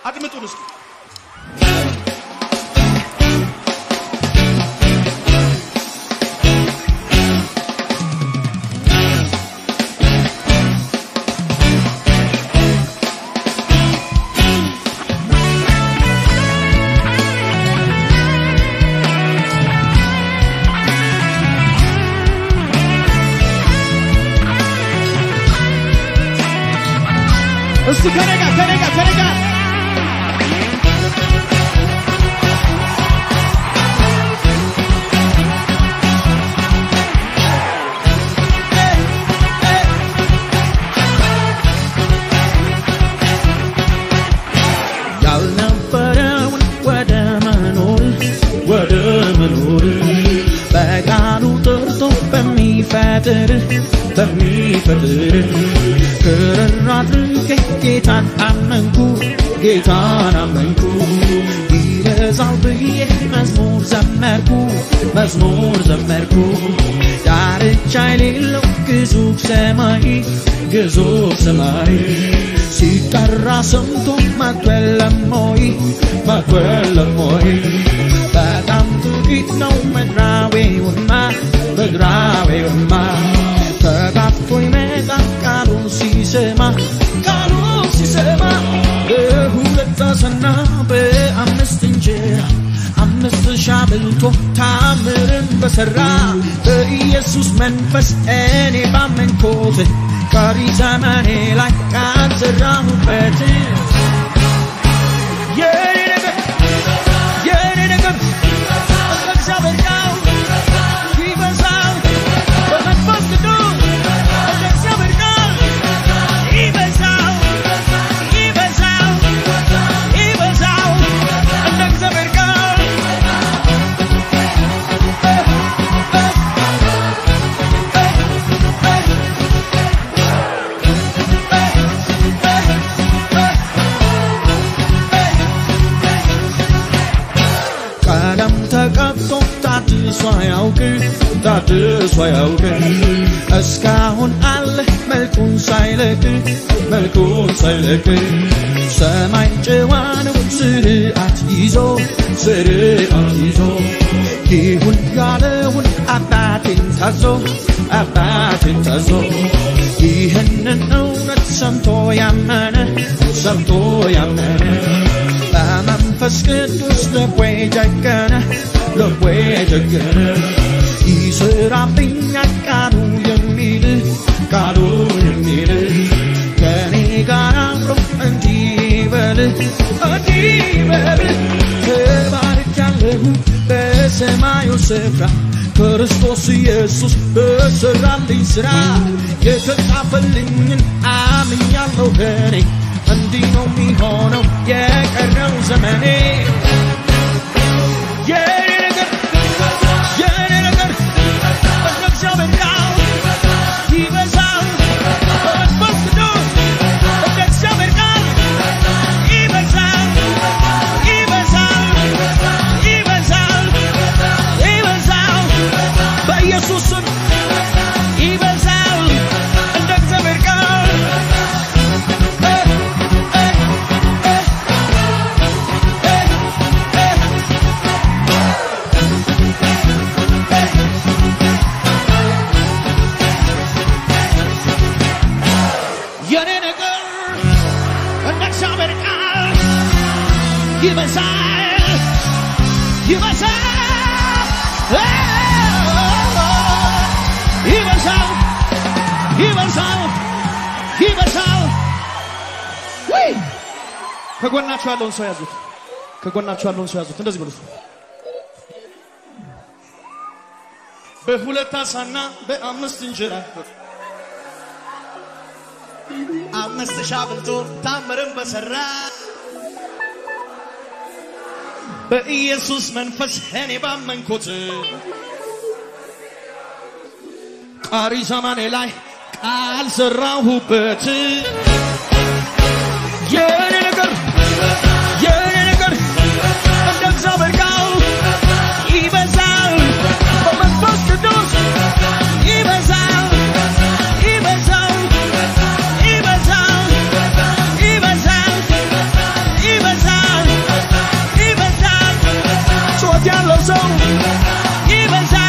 አድምጡን እስኪ እስቲ ከኔ ጋር ከኔ ጋር ከኔ ጋር ያልነበረውን ወደ መኖር ወደ መኖር በቃሉ ጠርቶ በሚፈጥር በሚፈጥር ክርር አድርጌ ጌታን አመንኩ ጌታን አመንኩ ይረዛል ብዬ መዝሙር ዘመርኩ መዝሙር ዘመርኩ ዳርቻ የሌለው ግዙፍ ሰማይ ግዙፍ ሰማይ ሲጠራ ሰምቶ መክበለሞይ መክበለሞይ በጣም ጥቂት ነው ምድራዊውማ ምድራዊውማ ተጋፍቶ ይመጣ ቃሉን ሲሰማ ቃሉን ሲሰማ በሁለት አሳና በአምስት እንጀራ አምስት ሺህ አብልቶ ታምርን በሠራ በኢየሱስ መንፈስ እኔ ባመንኮት ቀሪ ዘመኔ ላይ ቃል ዘራሁበት የኔ ነገር የኔ ነገር በእግዚአብሔር ቃል ይበዛል በመንፈስ ቅዱስ በእግዚአብሔር ቃል ይበዛል ይበዛል ይበዛል እንደ እግዚአብሔር ቃል ቀለም ተቀብቶ ታድሶ አያውቅ ታድሶ አያውቅ እስካሁን አለ መልኩን ሳይለቅ መልኩን ሳይለቅ ሰማይ ጨዋ ነው ስርዓት ይዞ ስርዓት ይዞ ይሁን ያለውን አባቴን ታዞ አባቴን ታዞ ይህንን እውነት ሰምቶ ያመነ ሰምቶ ያመነ በመንፈስ ቅዱስ ልቦ ጀገነ ልቦ ጀገነ ይስራብኛል ቃሉ የሚል ቃሉ የሚል ከኔ ጋር አብሮ እንዲህ በል እንዲህ በል ተባርካለሁ በሰማዩ ስፍራ ክርስቶስ ኢየሱስ በሰራልኝ ሥራ የተጻፈልኝን አምኛለሁ እኔ እንዲህ ነው የሚሆነው የቀረው ዘመኔ የኔ ነገር የኔ ነገር በእግዚአብሔር ቃል ይበዛል በመንፈስ ቅዱስ እንደ እግዚአብሔር ቃል ይበዛል ይበዛል ይበዛል ይበዛል በኢየሱስ ስም ይበዛል እንደ እግዚአብሔር ቃል የኔ ነገር እንደ እግዚአብሔር ቃል ይበዛል ይበዛል ይበዛል ይበዛል ይበዛል ወይ ከጎናችሁ ያለውን ሰው ያዙት። ከጎናችሁ ያለውን ሰው ያዙት። እንደዚህ ብሉት። በሁለት አሳና በአምስት እንጀራ አምስት ሺህ አብልቶ ታምርን በሰራ በኢየሱስ መንፈስ እኔ ባመንኩት ቀሪ ዘመኔ ላይ ቃል ሰራሁበት። የኔ ነገር የኔ ነገር እንደ እግዚአብሔር ቃል ይበዛል በመንፈስ ቅዱስ ይበዛል ይበዛል ይበዛል ይበዛል ይበዛል ሰው ይበዛል